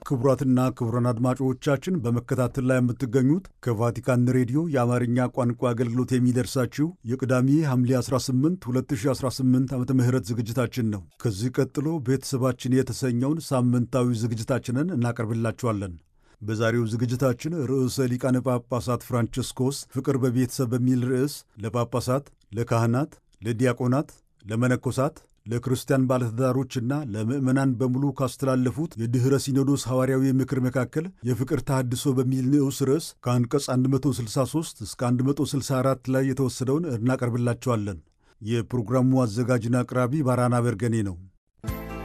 ክቡራትና ክቡራን አድማጮቻችን በመከታተል ላይ የምትገኙት ከቫቲካን ሬዲዮ የአማርኛ ቋንቋ አገልግሎት የሚደርሳችሁ የቅዳሜ ሐምሌ 18 2018 ዓ ም ዝግጅታችን ነው። ከዚህ ቀጥሎ ቤተሰባችን የተሰኘውን ሳምንታዊ ዝግጅታችንን እናቀርብላችኋለን። በዛሬው ዝግጅታችን ርዕሰ ሊቃነ ጳጳሳት ፍራንቺስኮስ ፍቅር በቤተሰብ በሚል ርዕስ ለጳጳሳት፣ ለካህናት፣ ለዲያቆናት፣ ለመነኮሳት ለክርስቲያን ባለትዳሮችና ለምዕመናን በሙሉ ካስተላለፉት የድኅረ ሲኖዶስ ሐዋርያዊ ምክር መካከል የፍቅር ተሃድሶ በሚል ንዑስ ርዕስ ከአንቀጽ 163 እስከ 164 ላይ የተወሰደውን እናቀርብላቸዋለን። የፕሮግራሙ አዘጋጅና አቅራቢ ባራና በርገኔ ነው።